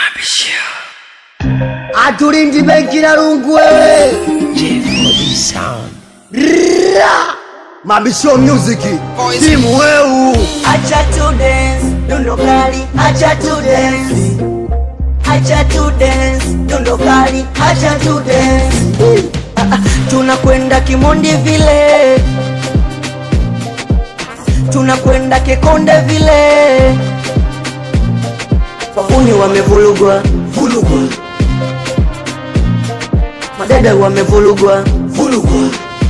Atulindi benki na lungu wewe. Ra! Mabisho music. Timu weu. Acha to dance, dundo kali, acha to dance. Acha to dance, dundo kali, acha to dance. Ah, ah, Tunakwenda Kimondi vile. Tunakwenda Kekonde vile. Wahuni wamevulugwa, Vulugwa. madada wamevulugwa. Vulugwa.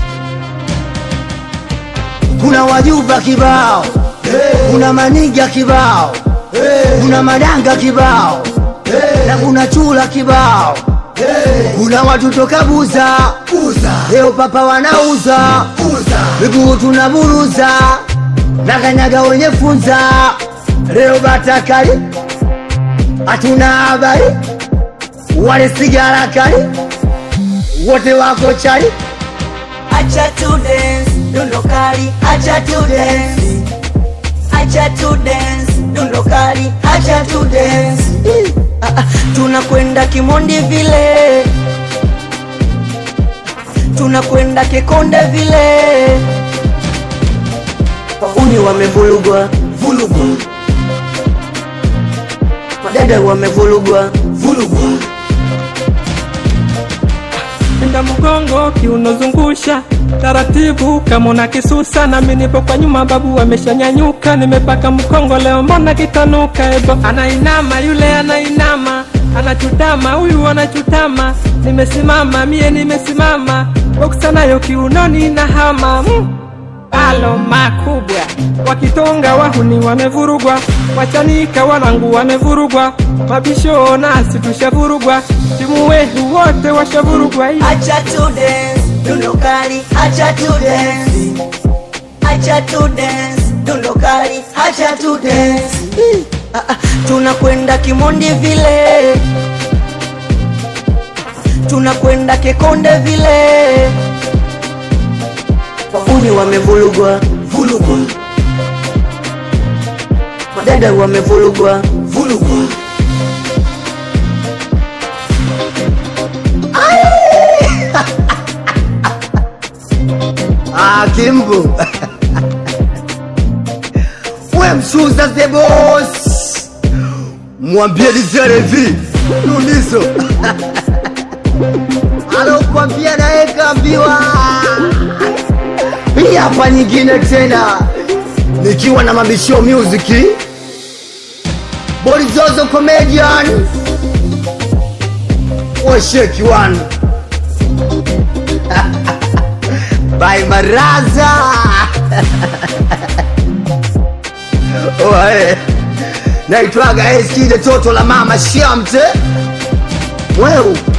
Kuna wajuba kibao. Kuna maniga kibao. Kuna madanga kibao. Na kuna chula kibao. Kuna watu toka buza. Leo papa wanauza. Miguu tunaburuza. Na kanyaga wenye funza. Leo batakali. Hatuna habari. Wale sigara kali. Wote wako chali. Acha to dance, dundo kali, acha to dance. Acha to dance, dundo kali, acha to dance. Ah, ah, Tunakwenda Kimondi vile. Tunakwenda Kekonde vile. Wahuni wamevulugwa, Vulugwa. madada wamevulugwa. Vulugwa. Enda mgongo kiunozungusha taratibu kama una kisusa, nami nipo kwa nyuma, babu ameshanyanyuka, nimepaka mkongo leo, mbona kitanuka? Ebo anainama, yule anainama, anachutama, huyu anachutama, nimesimama mie, nimesimama, boksa nayo kiunoni na hama mm. Alo makubwa wakitonga, wahuni wamevurugwa, wachanika wanangu wamevurugwa, mabisho nasi tushavurugwa, timu wetu wote washavurugwa. Hii Acha to dance, dundo kali, acha to dance. Acha to dance, dundo kali, acha to dance. Ah, ah, Tunakwenda Kimondi vile. Tunakwenda Kekonde vile. Wahuni wamevulugwa, Vulugwa. madada wamevulugwa. Vulugwa. Ah, Kimbo. We msuza the boss. Mwambie lizere vi. Nulizo. Alokuambia naye kaambiwa. Hii hapa nyingine tena. Nikiwa na mabishio music. Borizozo comedian. Washeki one. By Maraza. Oe. Naitwaga Eskide toto la mama Shamte. Wewe